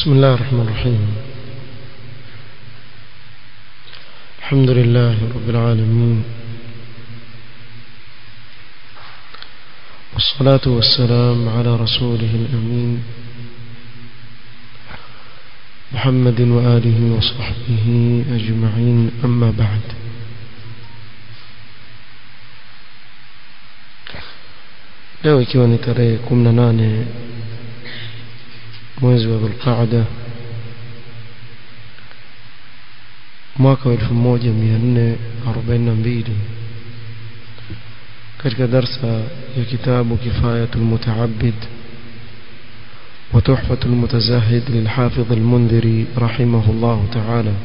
بسم الله الرحمن الرحيم الحمد لله رب العالمين والصلاة والسلام على رسوله الأمين محمد وآله وصحبه أجمعين أما بعد leo ikiwa ni tarehe 18 mwezi wa Dhulqaada mwaka wa 1442 katika darsa ya kitabu Kifayatul Mutaabbid وتحفة المتزاهد للحافظ المنذري رحمه الله تعالى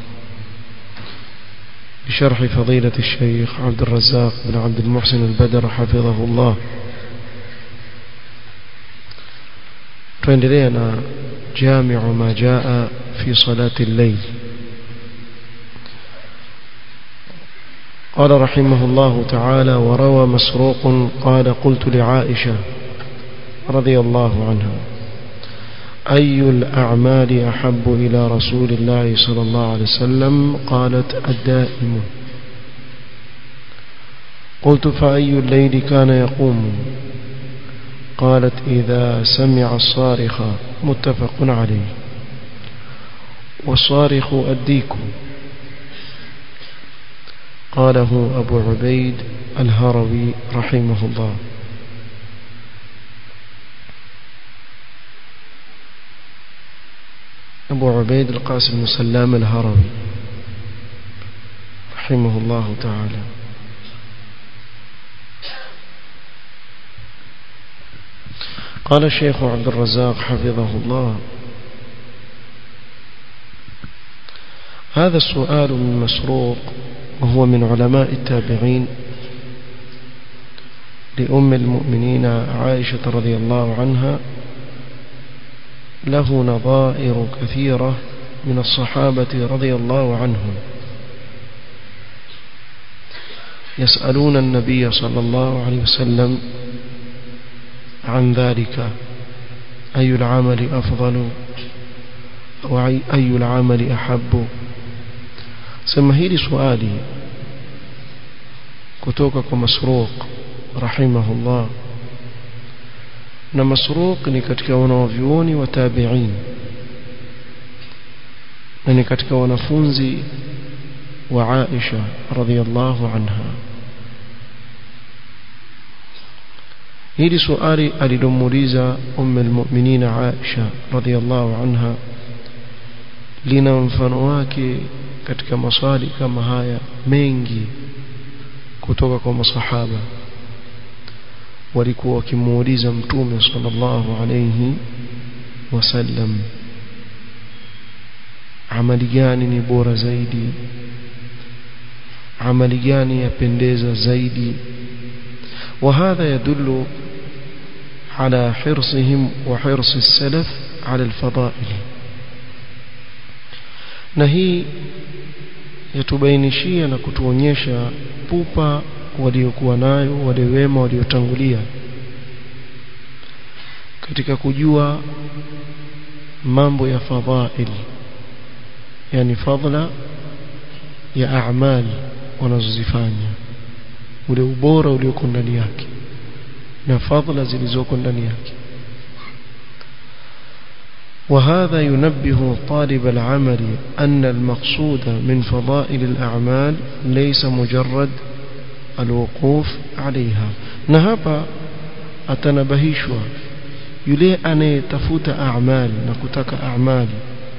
بشرح فضيلة الشيخ عبد الرزاق بن عبد المحسن البدر حفظه الله تندرينا جامع ما جاء في صلاة الليل قال رحمه الله تعالى وروى مسروق قال قلت لعائشة رضي الله عنها أي الأعمال أحب إلى رسول الله صلى الله عليه وسلم قالت الدائم قلت فأي الليل كان يقوم قالت إذا سمع الصارخ متفق عليه والصارخ الديك قاله أبو عبيد الهروي رحمه الله أبو عبيد القاسم بن سلام الهروي رحمه الله تعالى قال الشيخ عبد الرزاق حفظه الله هذا السؤال من مسروق وهو من علماء التابعين لأم المؤمنين عائشة رضي الله عنها له نظائر كثيرة من الصحابة رضي الله عنهم يسألون النبي صلى الله عليه وسلم عن ذلك أي العمل أفضل وأي العمل أحب سما hili swali kutoka kwa Masruq rahimahullah na Masruq ni katika wanavyuoni wa tabi'in na ni katika wanafunzi wa Aisha radhiyallahu anha hili swali alilomuuliza umm almu'minin Aisha radhiyallahu anha lina mfano wake katika maswali kama haya mengi kutoka kwa masahaba walikuwa wakimuuliza mtume sallallahu alayhi wasallam amali gani ni bora zaidi amali gani yapendeza zaidi وهذا يدل على حرصهم وحرص السلف على الفضائل na hii yatubainishia na kutuonyesha pupa waliokuwa nayo wale wema waliotangulia katika kujua mambo ya fadhail yani fadla ya a'mal wanazozifanya ule ubora ulioko ndani yake na fadla zilizoko ndani yake وهذا ينبه طالب العمل أن المقصود من فضائل الأعمال ليس مجرد الوقوف عليها نهبا أتنبهيشوا yule anayetafuta a'mal na kutaka a'mal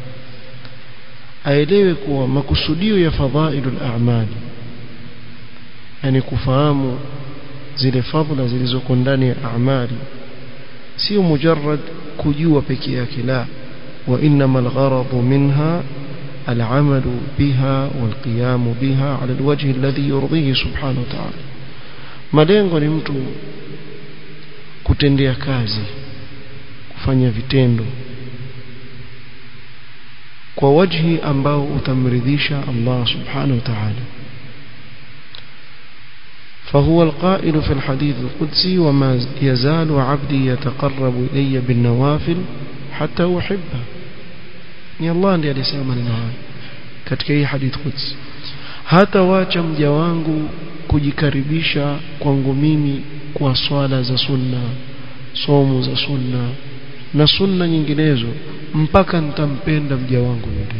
aelewe kuwa makusudio ya fadhailul a'mal yani kufahamu zile fadhila zilizoko ndani ya a'mali sio mujarrad kujua peke yake la wa inma al-gharad minha العمل بها والقيام بها على الوجه الذي يرضيه سبحانه وتعالى malengo ni mtu kutendea kazi kufanya vitendo kwa wajhi ambao utamridhisha Allah subhanahu wa ta'ala فهو القائل في الحديث القدسي وما يزال عبدي يتقرب إلي بالنوافل حتى أحبه ni Allah ndiye aliyesema maneno haya katika hii hadith quds hata wacha mja wangu kujikaribisha kwangu mimi kwa swala za sunna somo za sunna na sunna nyinginezo mpaka nitampenda mja wangu yule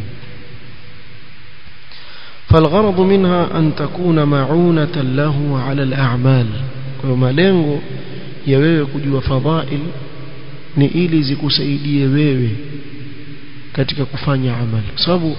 فالغرض منها أن تكون معونة له على الأعمال kwa malengo ya wewe kujua fadhail ni ili zikusaidie wewe katika kufanya amali kwa sababu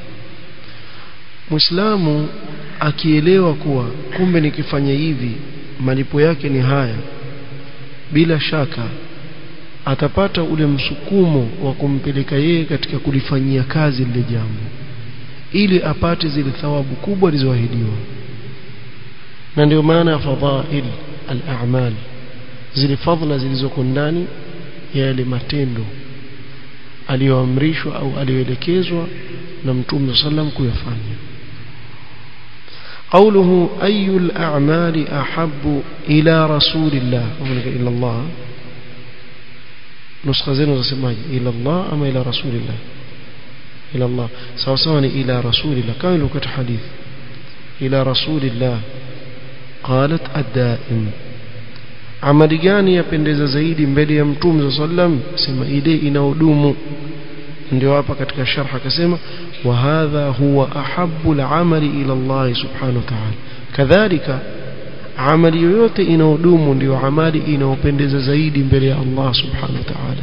Muislamu akielewa kuwa kumbe nikifanya hivi malipo yake ni haya bila shaka atapata ule msukumo wa kumpeleka yeye katika kulifanyia kazi lile jambo ili apate zile thawabu kubwa zilizoahidiwa na ndio maana ya fadhail al-a'mal zile fadhila zilizoko ndani ya yale matendo aliyoamrishwa au aliyoelekezwa na Mtume sallam kuyafanya قوله أي الأعمال أحب إلى رسول الله إلى الله نسخة زين وزسماج إلى الله أما إلى رسول الله إلى الله سواء إلى رسول الله كان لك حديث إلى رسول الله قالت الدائم amali gani yapendeza zaidi mbele ya mtume sallam sema ile inaodumu ndio hapa katika sharh akasema wa hadha huwa ahabbu al-amali ila Allah subhanahu wa ta'ala kadhalika amali yoyote inaodumu ndio amali inaopendeza zaidi mbele ya Allah subhanahu wa ta'ala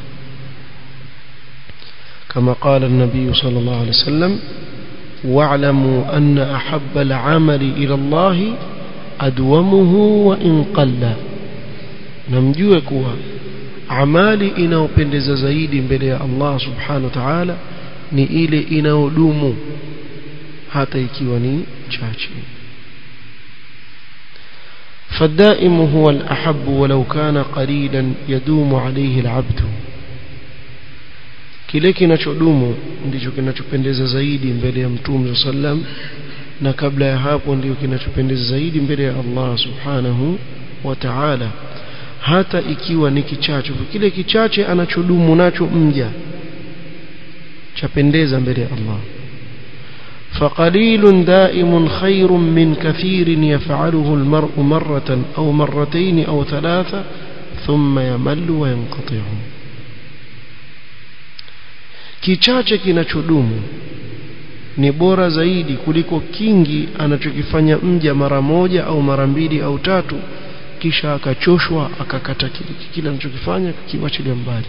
كما قال النبي صلى الله عليه وسلم واعلموا أن أحب العمل إلى الله أدومه وإن قل نمجوه كوا amali inayopendeza zaidi mbele ya Allah subhanahu wa ta'ala ni ile inayodumu hata ikiwa ni chache فالدائم هو الأحب ولو كان قليلا يدوم عليه العبد kile kinachodumu ndicho kinachopendeza zaidi mbele ya mtume sallam na kabla ya hapo ndio kinachopendeza zaidi mbele ya Allah subhanahu wa ta'ala hata ikiwa ni kichache kile kichache anachodumu nacho mja chapendeza mbele ya Allah فقليل دائم خير من كثير يفعله المرء مرة أو مرتين أو ثلاثة ثم يمل وينقطع kichache kinachodumu ni bora zaidi kuliko kingi anachokifanya mja mara moja au mara mbili au tatu kisha akachoshwa akakata kile anachokifanya kiwachilia mbali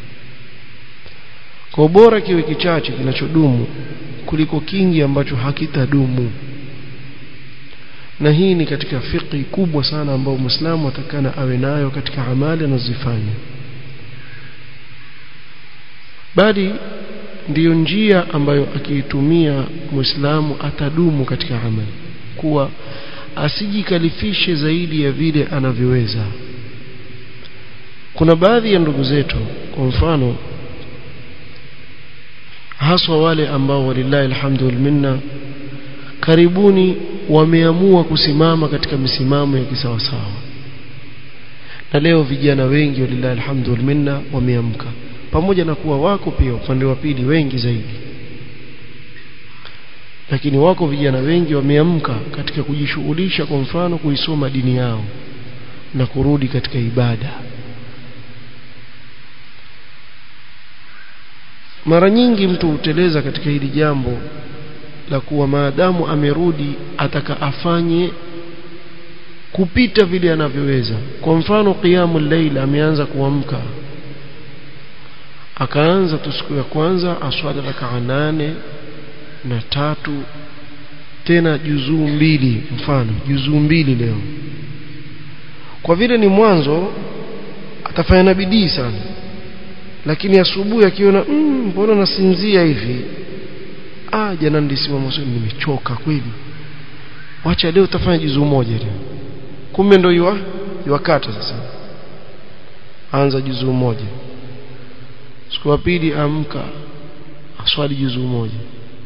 kwa bora kiwe kichache kinachodumu kuliko kingi ambacho hakitadumu na hii ni katika fiqhi kubwa sana ambayo Muislamu atakana awe nayo katika amali anazofanya bali ndiyo njia ambayo akiitumia Muislamu atadumu katika amali kuwa asijikalifishe zaidi ya vile anavyoweza kuna baadhi ya ndugu zetu kwa mfano haswa wale ambao walillahi alhamdu minna karibuni wameamua kusimama katika misimamo ya kisawasawa na leo vijana wengi walillahi alhamdu minna wameamka pamoja na kuwa wako pia upande wa pili wengi zaidi lakini wako vijana wengi wameamka katika kujishughulisha kwa mfano kuisoma dini yao na kurudi katika ibada mara nyingi mtu huteleza katika hili jambo la kuwa maadamu amerudi ataka afanye kupita vile anavyoweza kwa mfano qiyamul layl ameanza kuamka akaanza tu siku ya kwanza aswali rakaa nane na tatu tena juzuu mbili mfano juzuu mbili leo kwa vile ni mwanzo atafanya na bidii sana lakini asubuhi akiona mbona mm, nasinzia hivi ah jana nilisimama sio nimechoka kweli wacha leo utafanya juzuu moja leo kumbe ndio yua yuakata sasa anza juzuu moja siku ya pili amka aswali juzuu moja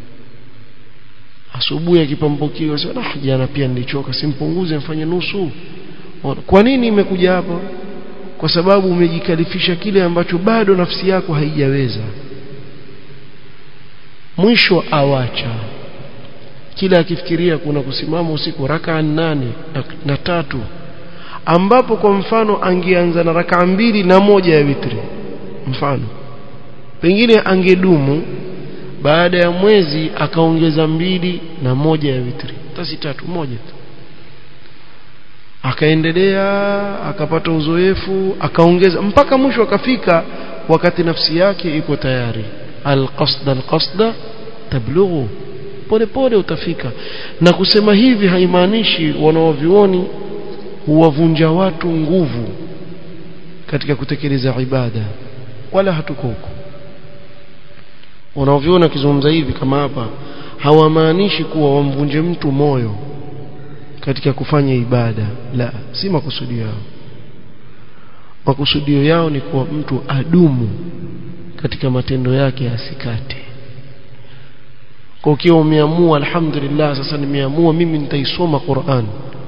asubuhi akipambukiwa sio ah jana pia nilichoka simpunguze mfanye nusu kwa nini imekuja hapo kwa sababu umejikalifisha kile ambacho bado nafsi yako haijaweza mwisho awacha kila akifikiria kuna kusimama usiku rakaa nane na, na tatu ambapo kwa mfano angeanza na rakaa mbili na moja ya witri mfano pengine angedumu baada ya mwezi akaongeza mbili na moja ya witri tasi tatu moja tu akaendelea akapata uzoefu akaongeza mpaka mwisho akafika wakati nafsi yake iko tayari alqasda alqasda tablughu pole pole utafika na kusema hivi haimaanishi wanaovioni huwavunja watu nguvu katika kutekeleza ibada wala hatuko huko wanaoviona wakizungumza hivi kama hapa hawamaanishi kuwa wamvunje mtu moyo katika kufanya ibada la si makusudio yao makusudio yao ni kuwa mtu adumu katika matendo yake asikate kwa ukiwa umeamua alhamdulillah sasa nimeamua mimi nitaisoma Qur'an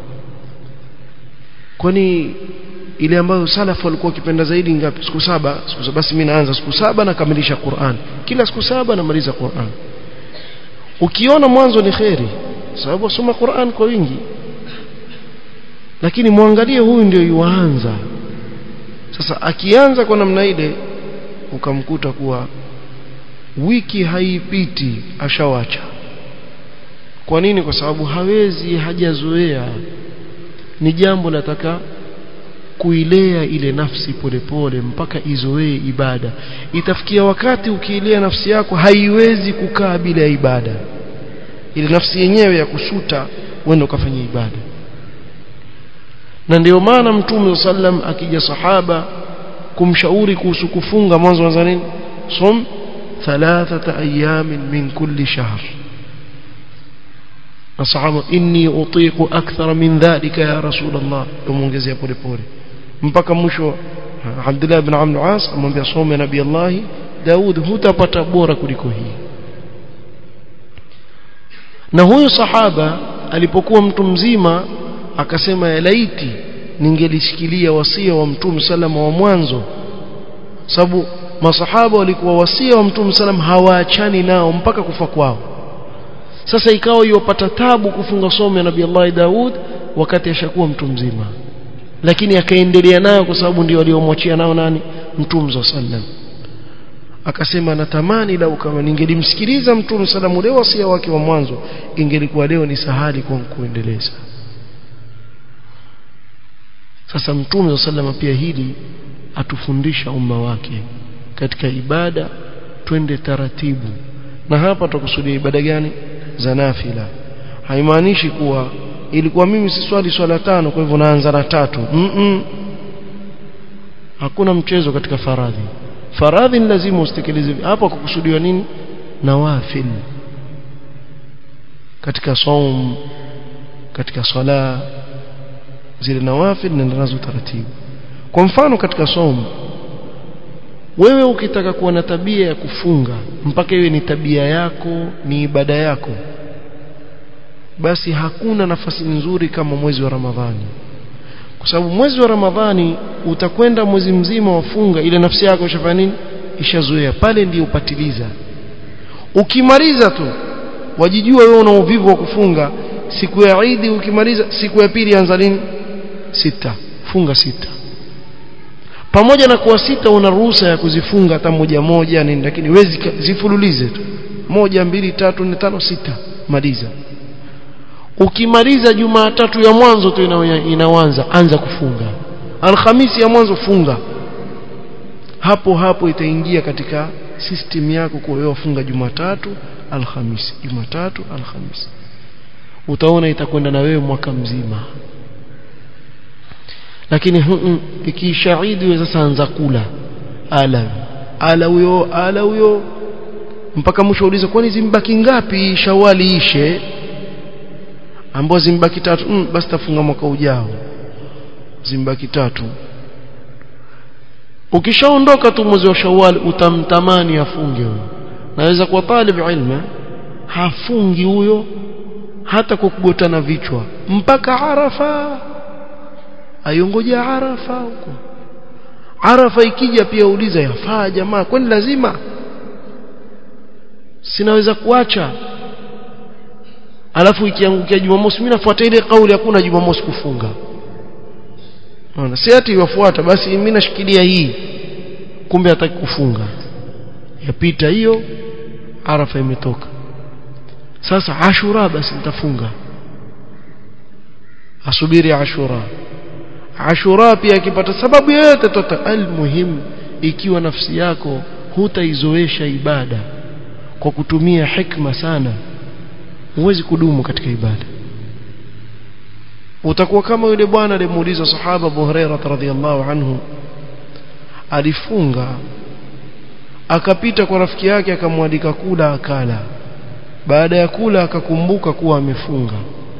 kwani ile ambayo salafu walikuwa wakipenda zaidi ngapi siku saba siku saba basi mimi naanza siku saba nakamilisha Qur'an kila siku saba namaliza Qur'an ukiona mwanzo ni kheri sababu wasoma Qur'an kwa wingi lakini muangalie huyu ndio yuanza sasa akianza kwa namna ile ukamkuta kuwa wiki haipiti ashawacha kwa nini kwa sababu hawezi hajazoea ni jambo lataka kuilea ile nafsi polepole pole, mpaka izoee ibada itafikia wakati ukiilea nafsi yako haiwezi kukaa bila ibada ile nafsi yenyewe ya kusuta uende ukafanya ibada na ndio maana mtume sallam akija sahaba kumshauri kuhusu kufunga mwanzo wa nini som thalathata ayamin min kulli shahr masahaba inni utiqu akthara min dhalika ya rasul Allah umuongezea pole pole mpaka mwisho Abdullah ibn Amr al-As amwambia some nabii Allah Daud hutapata bora kuliko hii na huyu sahaba alipokuwa mtu mzima akasema ya laiti ningelishikilia wasia wa mtume salama wa mwanzo sababu masahaba walikuwa wasia wa mtume salam hawaachani nao mpaka kufa kwao sasa ikawa yopata tabu kufunga somo ya nabii Allah Daud wakati ashakuwa mtu mzima lakini akaendelea nayo kwa sababu ndio waliomwachia nao nani mtume sallam akasema natamani lau kama ningelimsikiliza mtume sallam ule wasia wake wa mwanzo ingelikuwa leo ni sahali kwa kuendeleza sasa mtume sallam pia hili atufundisha umma wake katika ibada twende taratibu na hapa tutakusudia ibada gani za nafila haimaanishi kuwa ilikuwa mimi si swali swala tano kwa hivyo naanza na tatu mm -mm. hakuna mchezo katika faradhi faradhi ni lazima usitekeleze hapa kukusudiwa nini nawafil katika saum katika sala zile nawafil nenda nazo taratibu kwa mfano katika saum wewe ukitaka kuwa na tabia ya kufunga mpaka iwe ni tabia yako ni ibada yako basi hakuna nafasi nzuri kama mwezi wa Ramadhani kwa sababu mwezi wa Ramadhani utakwenda mwezi mzima wafunga ile nafsi yako ishafanya nini ishazoea pale ndio upatiliza ukimaliza tu wajijua wewe una uvivu wa kufunga siku ya Eid ukimaliza siku ya pili anza nini sita funga sita pamoja na kuwa sita una ruhusa ya kuzifunga hata moja moja nini lakini wezi zifululize tu moja mbili tatu nne tano sita maliza ukimaliza jumatatu ya mwanzo tu inaanza anza kufunga alhamisi ya mwanzo funga hapo hapo itaingia katika system yako kwa wewe funga jumatatu alhamisi jumatatu alhamisi utaona itakwenda na wewe mwaka mzima lakini ikiisha Eid wewe sasa anza kula ala ala huyo ala huyo mpaka mwisho uliza kwani zimbaki ngapi shawali ishe ambao zimbaki tatu mm, basi tafunga mwaka ujao zimbaki tatu ukishaondoka tu mwezi wa Shawwal utamtamani afunge huyo naweza kuwa talib ilmu hafungi huyo hata kwa kugotana vichwa mpaka Arafa ayongoja Arafa huko Arafa ikija pia uliza yafaa jamaa kwani lazima sinaweza kuacha alafu ikiangukia Jumamosi mimi nafuata ile kauli hakuna Jumamosi kufunga unaona si ati yafuata basi mimi nashikilia hii kumbe hataki kufunga yapita hiyo arafa imetoka sasa ashura basi nitafunga asubiri ashura ashura pia akipata sababu yoyote tota almuhim ikiwa nafsi yako hutaizoesha ibada kwa kutumia hikma sana huwezi kudumu katika ibada utakuwa kama yule bwana alimuuliza sahaba Abu Hurairah radhiyallahu anhu alifunga akapita kwa rafiki yake akamwalika kula akala baada ya kula akakumbuka kuwa amefunga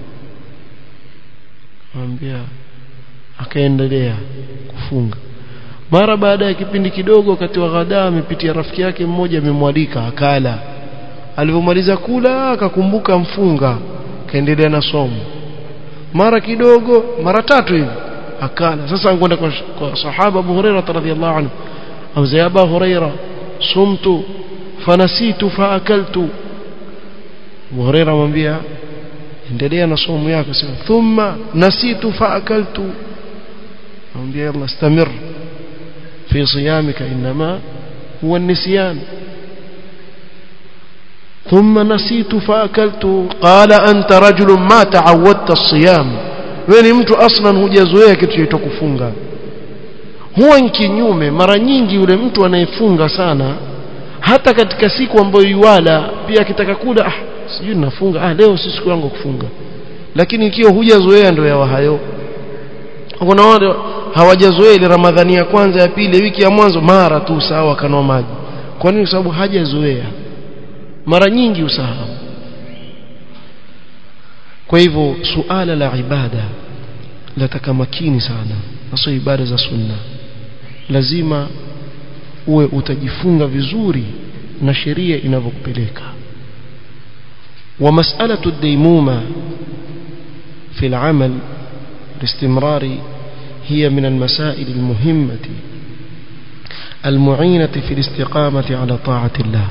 anambia akaendelea kufunga mara baada ya kipindi kidogo wakati wa ghadaa amepitia rafiki yake mmoja amemwalika akala alivyomaliza kula akakumbuka mfunga kaendelea na somo mara kidogo mara tatu hivi akala sasa ankwenda kwa, kwa sahaba Abu Hurairah radhiyallahu anhu au za Abu Hurairah sumtu fanasitu faakaltu Abu Hurairah amwambia endelea na somo yako sema thumma nasitu faakaltu amwambia yalla istamir fi siyamika inma huwa النسيان ثم نسيت فأكلت قال أنت رجل ما تعودت الصيام wewe mtu aslan hujazoea kitu chaitwa kufunga huwa kinyume mara nyingi yule mtu anayefunga sana hata katika siku ambayo yuwala pia akitaka kula ah sijui ninafunga ah leo si siku yangu kufunga lakini ikiwa hujazoea ndio yawa hayo kuna wale hawajazoea ile ramadhani ya kwanza ya pili wiki ya mwanzo mara tu sawa kanwa maji kwa nini sababu hajazoea mara nyingi usahau kwa hivyo suala la ibada lataka makini sana hasa ibada za sunna lazima uwe utajifunga vizuri na sheria inavyokupeleka wa mas'alatu ad-daymuma fi al-amal الاستمرار هي من المسائل المهمة المعينة في الاستقامة على طاعة الله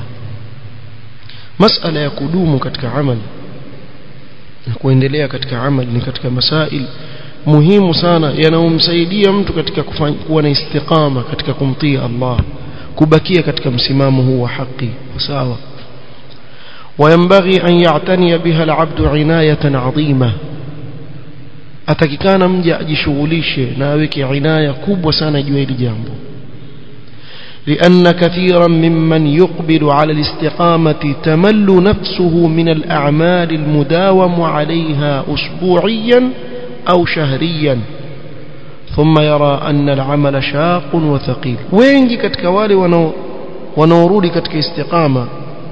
مسألة يقدوم كتك عمل kuendelea katika amal ni katika masail muhimu sana yanayomsaidia mtu katika kuwa na istiqama katika kumtii Allah kubakia katika msimamo huu wa haki sawa وينبغي أن يعتني بها العبد عناية عظيمة atakikana mja ajishughulishe na aweke inaya kubwa sana juu hili jambo لأن كثيرا ممن يقبل على الاستقامة تمل نفسه من الأعمال المداوم عليها أسبوعيا أو شهريا ثم يرى أن العمل شاق وثقيل وين كتك والي ونورودي كتك استقامة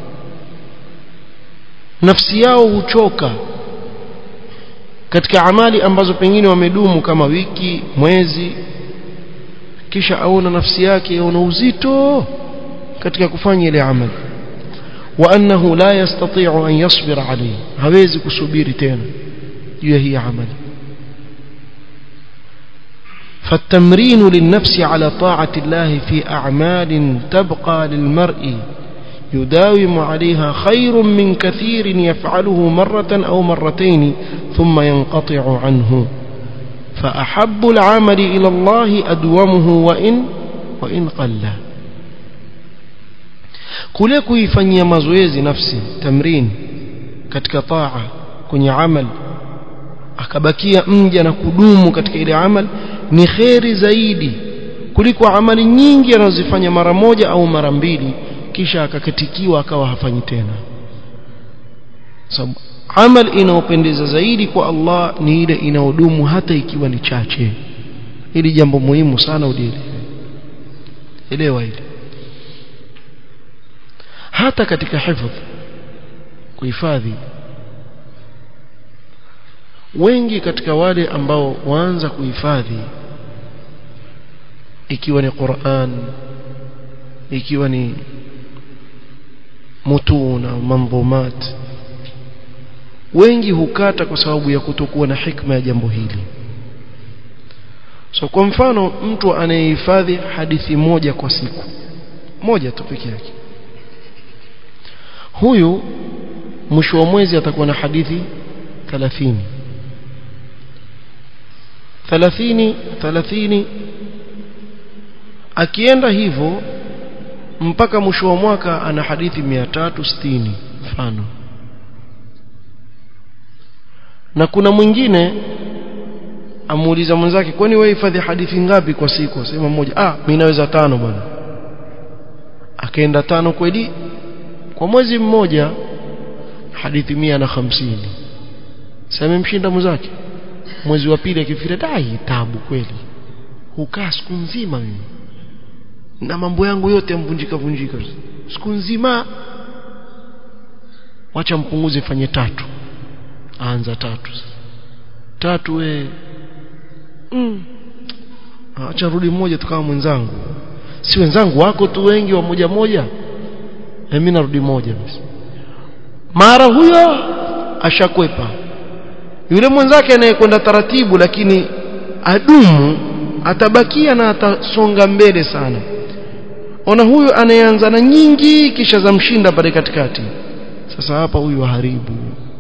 نفسي yao huchoka katika amali ambazo pengine wamedumu kama wiki mwezi kisha aona nafsi yake aona uzito katika kufanya ile amali wa annahu la yastati'u an yasbira alayhi hawezi kusubiri tena juu ya hii amali فالتمرين للنفس على طاعة الله في أعمال تبقى للمرء يداوم عليها خير من كثير يفعله مرة أو مرتين ثم ينقطع عنه فأحب العمل إلى الله أدومه وإن وإن قل kule kuifanyia mazoezi nafsi tamrin katika taa kwenye amal akabakia mja na kudumu katika ile amal ni kheri zaidi kuliko amali nyingi anazozifanya mara moja au mara mbili kisha akakatikiwa akawa hafanyi tena sababu amal inayopendeza zaidi kwa Allah ni ile inayodumu hata ikiwa ni chache hili jambo muhimu sana ulielewe elewa hili hata katika hifadh kuhifadhi wengi katika wale ambao waanza kuhifadhi ikiwa ni Qur'an ikiwa ni mutuna mandhumat wengi hukata kwa sababu ya kutokuwa na hikma ya jambo hili so kwa mfano mtu anayehifadhi hadithi moja kwa siku moja tu peke yake huyu mwisho wa mwezi atakuwa na hadithi 30 30 30 akienda hivyo mpaka mwisho wa mwaka ana hadithi 360 mfano na kuna mwingine amuuliza mwenzake kwani wewe hifadhi hadithi ngapi kwa siku sema moja ah mimi naweza tano bwana akaenda tano kweli kwa mwezi mmoja hadithi mia na hamsini sasa mshinda mwenzake mwezi wa pili akifika dai tabu kweli hukaa siku nzima mimi na mambo yangu yote yamvunjika vunjika siku nzima wacha mpunguze fanye tatu aanza tatu tatu we mm. acha rudi mmoja tukawa mwenzangu si wenzangu wako tu wengi wa moja moja mimi narudi moja basi mara huyo ashakwepa yule mwenzake anayekwenda taratibu lakini adumu atabakia na atasonga mbele sana ona huyu anayeanza na nyingi kisha za mshinda pale katikati sasa hapa huyu haribu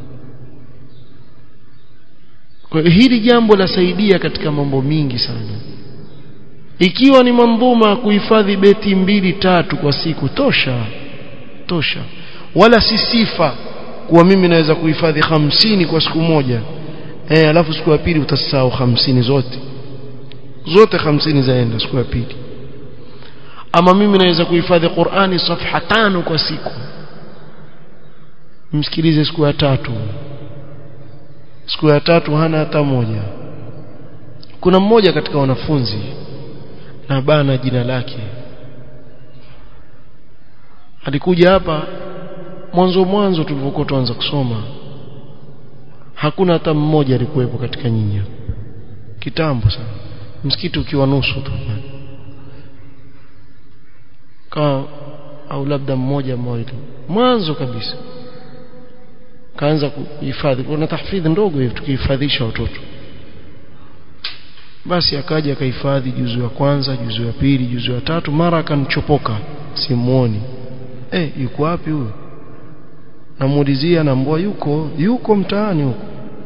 kwa hili jambo lasaidia katika mambo mingi sana ikiwa ni mandhuma kuhifadhi beti mbili tatu kwa siku tosha tosha wala si sifa kuwa mimi naweza kuhifadhi hamsini kwa siku moja eh alafu siku ya pili utasahau hamsini zote zote hamsini zaenda siku ya pili ama mimi naweza kuhifadhi Qur'ani safha tano kwa siku msikilize siku ya tatu siku ya tatu hana hata moja kuna mmoja katika wanafunzi na bana jina lake alikuja hapa mwanzo mwanzo tulipokuwa tuanza kusoma hakuna hata mmoja alikuwepo katika nyinyi kitambo sana msikiti ukiwa nusu tu kama au labda mmoja mmoja mwanzo kabisa kaanza kuhifadhi kuna tahfidhi ndogo hivi tukihifadhisha watoto basi akaja akahifadhi juzu ya kwanza juzu ya pili juzu ya tatu mara akanichopoka simuoni eh yuko wapi huyo namuulizia naambua yuko yuko mtaani huko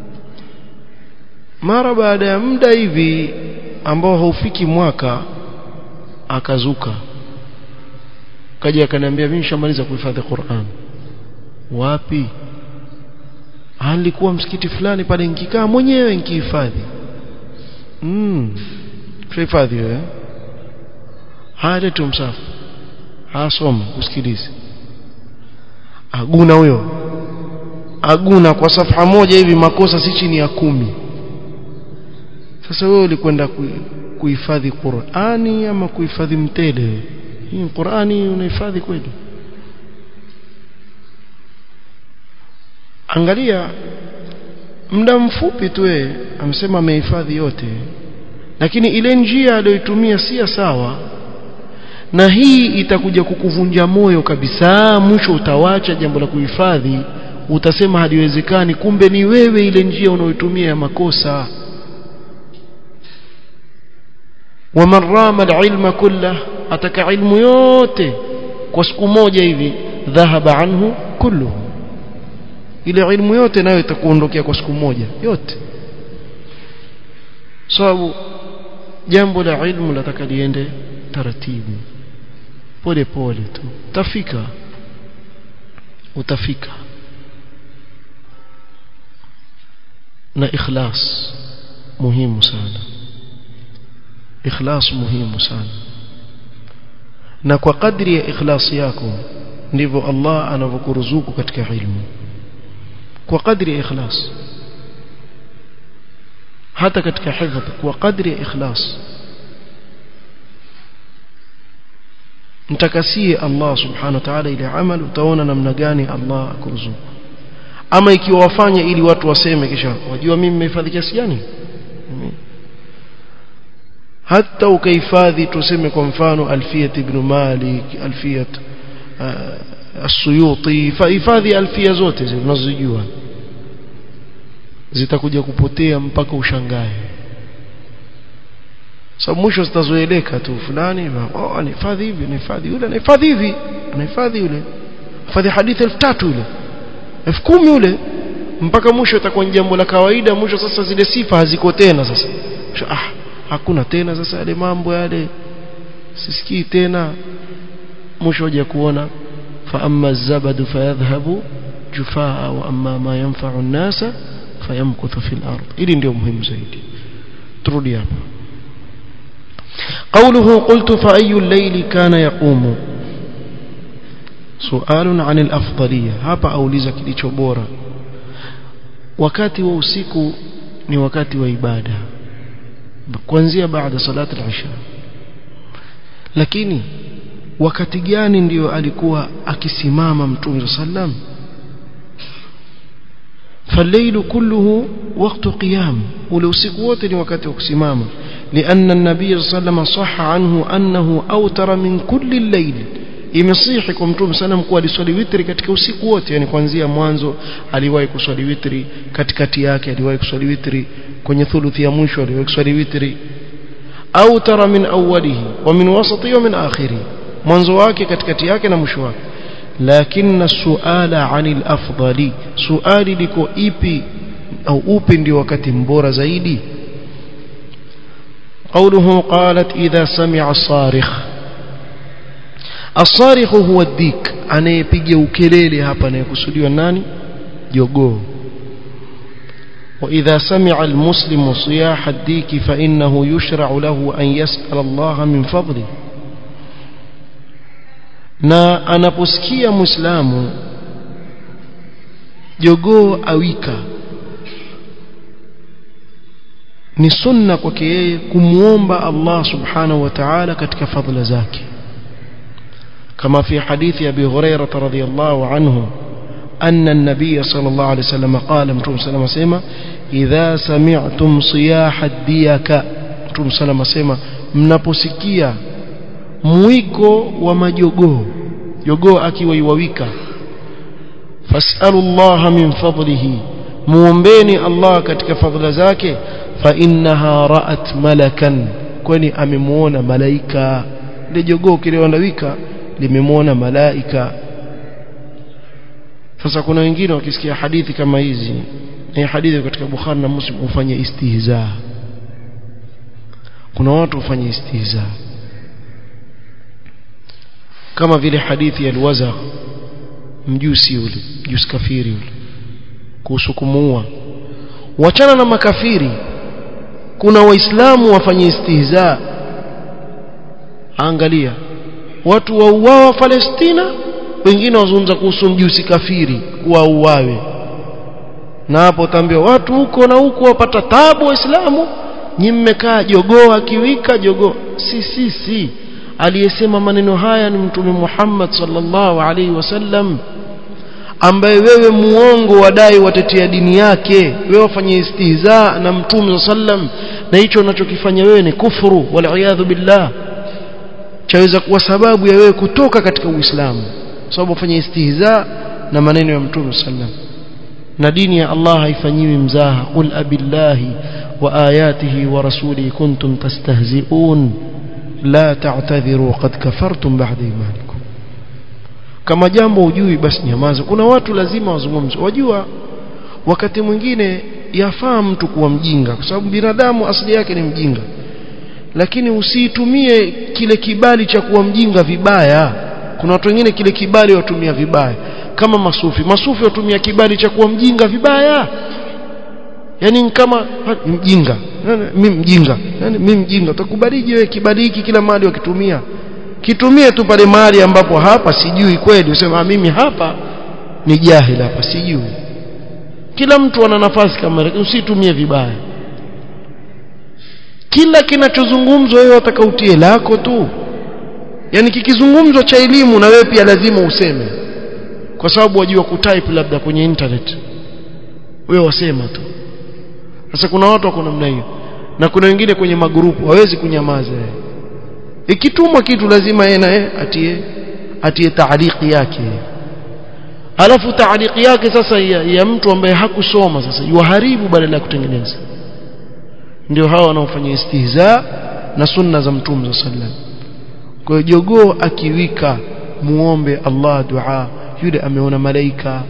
mara baada ya muda hivi ambao haufiki mwaka akazuka kaja akaniambia mimi nishamaliza kuhifadhi Qur'an wapi alikuwa msikiti fulani pale nikikaa mwenyewe nikihifadhi mm hifadhi wewe haya tu msafu asoma usikilize aguna huyo aguna kwa safha moja hivi makosa si chini ya kumi sasa wewe ulikwenda kuhifadhi Qur'ani ama kuhifadhi mtele hii Qur'ani unahifadhi kweli angalia muda mfupi tu yeye amesema amehifadhi yote lakini ile njia aliyoitumia si sawa na hii itakuja kukuvunja moyo kabisa mwisho utawacha jambo la kuhifadhi utasema haliwezekani kumbe ni wewe ile njia unayoitumia ya makosa waman rama alilma kullah ataka ilmu yote kwa siku moja hivi dhahaba anhu kulluhu ile ilmu yote nayo itakuondokea kwa siku moja yote sababu jambo la ilmu lataka liende taratibu pole pole tu utafika utafika na ikhlas muhimu sana ikhlas muhimu sana na kwa kadri ya ikhlasi yako ndivyo Allah anavyokuruzuku katika ilmu kwa kadri ya ikhlas hata katika hifadh kwa kadri ya ikhlas mtakasie Allah subhanahu wa ta'ala ile amal utaona namna gani Allah akuruzuku ama ikiwa wafanye ili watu waseme kisha wajua mimi nimehifadhi kiasi gani hata ukahifadhi tuseme kwa mfano alfiyat ibn malik alfiyat as-suyuti fahifadhi alfia zote zile unazojua zitakuja kupotea mpaka ushangae sababu mwisho zitazoeleka tu fulani oh anahifadhi hivi anahifadhi yule anahifadhi hivi anahifadhi yule hifadhi hadithi elfu tatu ile elfu kumi ule mpaka mwisho itakuwa ni jambo la kawaida mwisho sasa zile sifa haziko tena sasa mwisho, ah hakuna tena sasa yale mambo yale sisikii tena mwisho hoja kuona fa amma zabadu fayadhhabu jufaa wa amma ma yanfa'u an-nasa fayamkuthu fil ard ili ndio muhimu zaidi turudi hapa قوله قلت فأي الليل كان يقوم سؤال عن الأفضلية hapa auliza kilicho bora wakati wa usiku ni wakati wa ibada kuanzia baada salati al-isha lakini wakati gani ndio alikuwa akisimama mtume sallam فالليل كله وقت قيام ولوسيق wote ni wakati wa kusimama لأن النبي صلى الله عليه وسلم صح عنه أنه أوتر من كل الليل imesihi kwa mtume sallam kuwa aliswali witri katika usiku wote yani kuanzia mwanzo aliwahi kuswali witri katikati yake aliwahi kuswali witri kwenye thuluthi ya mwisho aliwahi kuswali witri au tara min awwalihi wa min wasati wa min akhiri mwanzo wake katikati yake na mwisho wake lakini suala anil afdali suali liko ipi au upi ndio wakati mbora zaidi قوله قالت إذا سمع الصارخ الصارخ هو الديك anayepiga ukelele hapa anayekusudiwa nani jogoo وإذا سمع المسلم صياح الديك فإنه يشرع له أن يسأل الله من فضله na anaposikia muislamu jogoo awika ni sunna kwake yeye kumwomba Allah subhanahu wa ta'ala katika fadhila zake kama fi hadithi abi hurairah radhiyallahu anhu أن النبي صلى الله عليه وسلم قال متوم سلام سيما إذا سمعتم صياح الديك متوم سلام سيما mnaposikia mwiko wa majogoo jogoo akiwa iwawika fasalullaha min fadlihi muombeni Allah katika fadhila zake fa innaha ra'at malakan kwani amemuona malaika ile jogoo kile wanawika limemwona malaika sasa kuna wengine wakisikia hadithi kama hizi ni hadithi katika Bukhari na Muslim hufanya istihza kuna watu hufanya istihza kama vile hadithi ya alwaza mjusi yule mjusi kafiri yule kuhusu kumuua wachana na makafiri kuna waislamu wafanye istihza angalia watu wauawa Palestina wengine wazungumza kuhusu mjusi kafiri kuwa uwawe na hapo utaambiwa watu huko na huko wapata tabu waislamu nyi mmekaa jogoo akiwika jogoo si si si aliyesema maneno haya ni mtume Muhammad sallallahu alaihi wasallam ambaye wewe muongo wadai watetea dini yake wewe wafanye istihza na mtume sallam na hicho unachokifanya wewe ni kufuru wal billah chaweza kuwa sababu ya wewe kutoka katika Uislamu sababu ufanye istihza na maneno ya mtume sallam na dini ya Allah haifanyiwi mzaha qul abillahi wa ayatihi wa rasulihi kuntum tastahzi'un la ta'tadhiru qad kafartum ba'da imanikum kama jambo hujui basi nyamaza kuna watu lazima wazungumze wajua wakati mwingine yafaa mtu kuwa mjinga kwa sababu binadamu asili yake ni mjinga lakini usiitumie kile kibali cha kuwa mjinga vibaya kuna watu wengine kile kibali watumia vibaya kama masufi masufi watumia kibali cha kuwa mjinga vibaya yani kama mjinga mimi mjinga yani mimi mjinga utakubalije wewe kibali hiki kila mahali wakitumia kitumie tu pale mahali ambapo hapa sijui kweli usema mimi hapa ni jahil hapa sijui kila mtu ana nafasi kama usitumie vibaya kila kinachozungumzwa wewe utakautie lako tu yani kikizungumzwa cha elimu na wewe pia lazima useme kwa sababu wajua kutype labda kwenye internet wewe wasema tu sasa kuna watu wako namna hiyo na kuna wengine kwenye magrupu hawezi kunyamaza ikitumwa kitu lazima yeye naye atie atie taaliki yake alafu taaliki yake sasa ya, ya mtu ambaye hakusoma sasa yuharibu badala ya kutengeneza ndio hawa wanaofanya istihza na sunna za mtume sallallahu kwa hiyo jogoo akiwika muombe Allah dua yule ameona malaika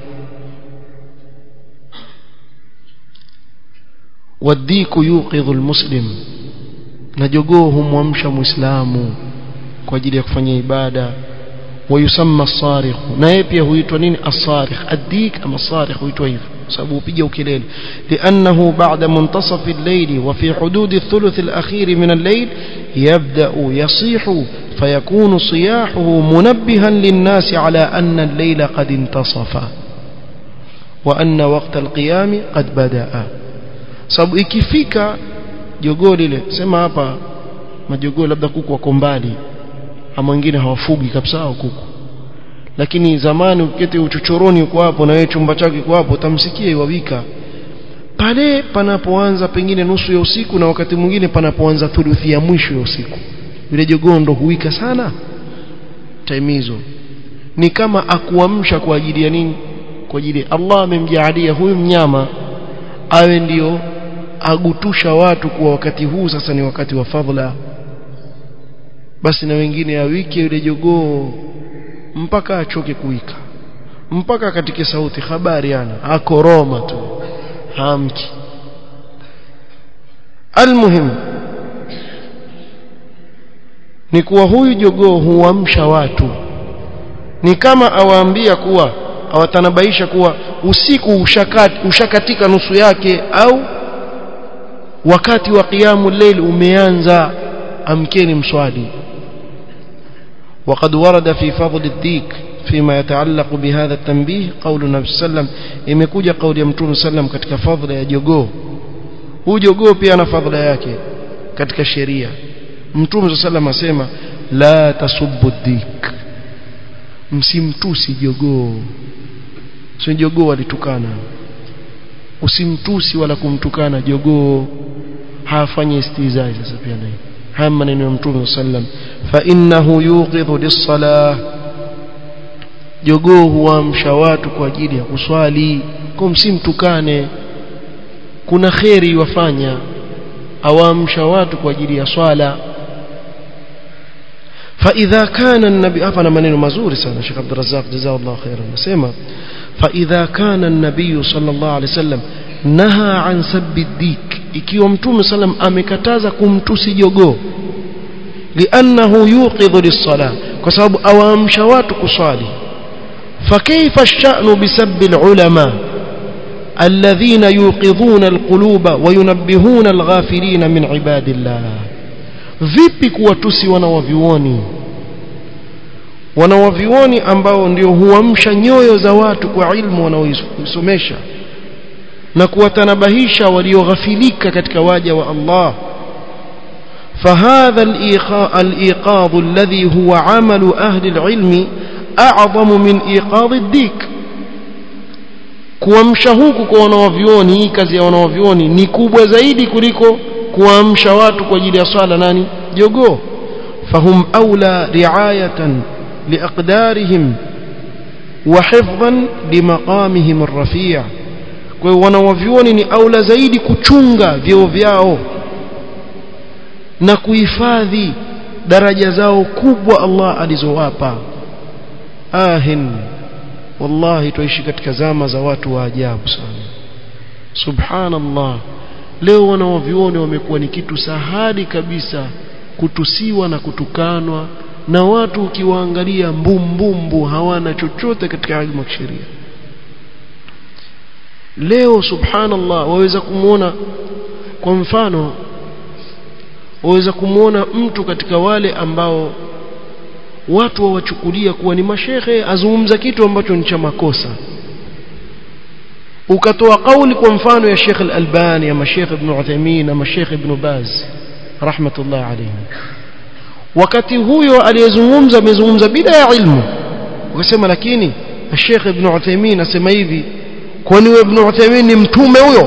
wadiku yuqidhu almuslim na jogoo humwamsha muislamu kwa ajili ya kufanya ibada ويسمى الصارخ na yeye pia huitwa nini as-sarikh ad-dik ama as-sarikh huitwa hivyo sababu upiga ukelele لانه بعد منتصف الليل وفي حدود الثلث الاخير من الليل يبدا يصيح فيكون صياحه منبها للناس على ان الليل قد انتصف وان وقت القيام قد بدا sababu ikifika jogoo lile sema hapa majogoo labda kuku wako mbali ama wengine hawafugi kabisa au kuku lakini zamani ukiketi uchochoroni uko hapo na wewe chumba chake uko hapo utamsikia iwawika pale panapoanza pengine nusu ya usiku na wakati mwingine panapoanza thuluthi ya mwisho ya usiku yule jogoo ndo huwika sana time hizo ni kama akuamsha kwa ajili ya nini kwa ajili Allah amemjaalia huyu mnyama awe ndio agutusha watu kuwa wakati huu sasa ni wakati wa fadhila basi na wengine awike yule jogoo mpaka achoke kuwika mpaka katika sauti habari ana akoroma tu hamki almuhim ni kuwa huyu jogoo huamsha watu ni kama awaambia kuwa awatanabaisha kuwa usiku ushakat, ushakatika nusu yake au wakati wa qiyamu layl umeanza amkeni mswali وقد ورد في فضل الديك فيما يتعلق بهذا التنبيه قول النبي صلى الله عليه وسلم imekuja kauli ya mtume sallam katika fadhila ya jogoo huu jogoo pia ana fadhila yake katika sheria mtume sallam asema la tasubbu dik msimtusi jogoo sio jogoo walitukana usimtusi wala kumtukana jogoo hafanyi istizai sasa pia naye haya maneno ya mtume sallam fa innahu yuqidhu lis-salah jogoo huamsha watu kwa ajili ya kuswali kwa msimtukane kuna kheri wafanya awaamsha watu kwa ajili ya swala فإذا كان النبي hapa na maneno mazuri sana Sheikh Abdul Razzaq jazakallahu khairan nasema فإذا كان النبي صلى الله عليه وسلم نهى عن سب الديك ikiwa mtume sallam amekataza kumtusi jogoo liannahu yuqidhu lis-salah kwa sababu awaamsha watu kuswali فكيف الشأن بسب العلماء الذين يوقظون القلوب وينبهون الغافلين من عباد الله vipi kuwatusi wanawavioni wanawavioni ambao ndio huamsha nyoyo za watu kwa ilmu wanaoisomesha na kuwatanabahisha walioghafilika katika waja wa Allah فهذا الإيقاظ الذي هو عمل أهل العلم أعظم من إيقاظ الديك kuamsha huku kwa wanawavioni hii kazi ya wanawavioni ni kubwa zaidi kuliko kuamsha watu kwa ajili ya swala nani jogoo fahum aula riayatan liaqdarihim wa hifdhan limaqamihim arrafi' kwa hiyo wanawavioni ni aula zaidi kuchunga vyeo vyao na kuhifadhi daraja zao kubwa Allah alizowapa ahin wallahi tuishi katika zama za watu wa ajabu sana subhanallah leo wanawavioni wamekuwa ni kitu sahali kabisa kutusiwa na kutukanwa na watu ukiwaangalia mbumbumbu hawana chochote katika ilmu ya sheria leo subhanallah waweza kumwona kwa mfano waweza kumwona mtu katika wale ambao watu wawachukulia kuwa ni mashehe azungumza kitu ambacho ni cha makosa ukatoa kauli kwa mfano ya Sheikh Al-Albani ama Sheikh Ibn Uthaymeen ama Sheikh Ibn Baz rahmatullah alayhi wakati huyo aliyezungumza amezungumza bila ya ilmu ukasema lakini Sheikh Ibn Uthaymeen asema hivi kwani Ibn Uthaymeen ni mtume huyo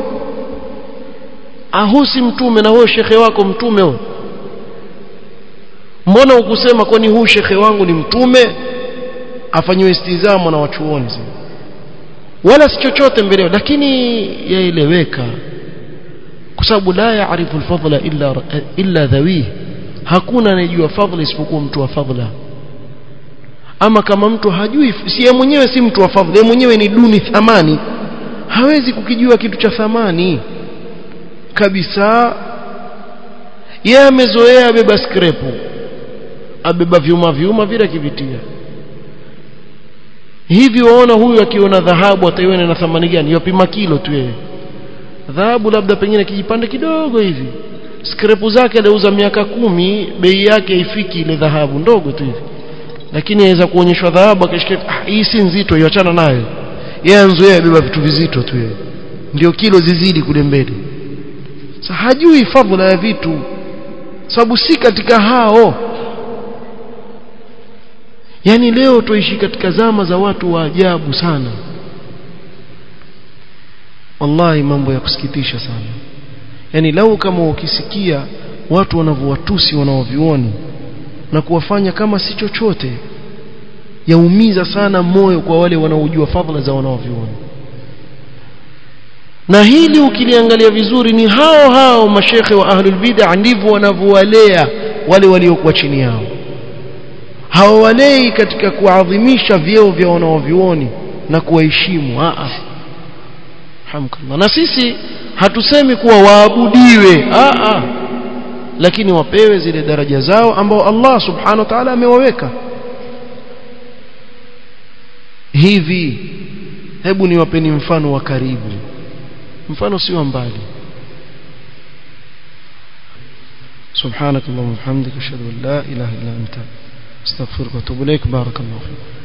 ahusi mtume na huyo shekhe wako mtume huyo mbona ukusema kwani huu shekhe wangu ni mtume afanywe istizamo na wachuoni wala si chochote mbele lakini yaeleweka kwa sababu la yaarifu alfadla illa illa dhawi hakuna anayejua fadhila isipokuwa mtu wa fadhila ama kama mtu hajui si yeye mwenyewe si mtu wa fadhila yeye mwenyewe ni duni thamani hawezi kukijua kitu cha thamani kabisa yeye amezoea abeba skrepu abeba vyuma vyuma vile akivitia hivi waona huyu akiona dhahabu ataiona na thamani gani yapima kilo tu yeye dhahabu labda pengine kijipande kidogo hivi skrepu zake aliuza miaka kumi bei yake haifiki ile dhahabu ndogo tu hivi lakini aweza kuonyeshwa dhahabu akishika ah, hii si nzito iachana nayo yeye anzoea abeba vitu vizito tu yeye ndio kilo zizidi kule mbele sasa hajui fadhila ya vitu sababu si katika hao yani leo tuishi katika zama za watu wa ajabu sana wallahi mambo ya kusikitisha sana yani lau kama ukisikia watu wanavyowatusi wanaovioni na kuwafanya kama si chochote yaumiza sana moyo kwa wale wanaojua fadhila za wanaovioni na hili ukiliangalia vizuri ni hao hao mashekhe wa ahlul bid'ah ndivyo wanavyowalea wale waliokuwa chini yao hawawalei katika kuadhimisha vyeo vya wanaovioni na kuwaheshimu a hamdulillah na sisi hatusemi kuwa waabudiwe a a lakini wapewe zile daraja zao ambao Allah subhanahu wa ta'ala amewaweka hivi hebu niwapeni mfano wa karibu mfano si wa mbali سبحانك اللهم وبحمدك اشهد ان لا اله الا انت استغفرك واتوب اليك بارك الله فيك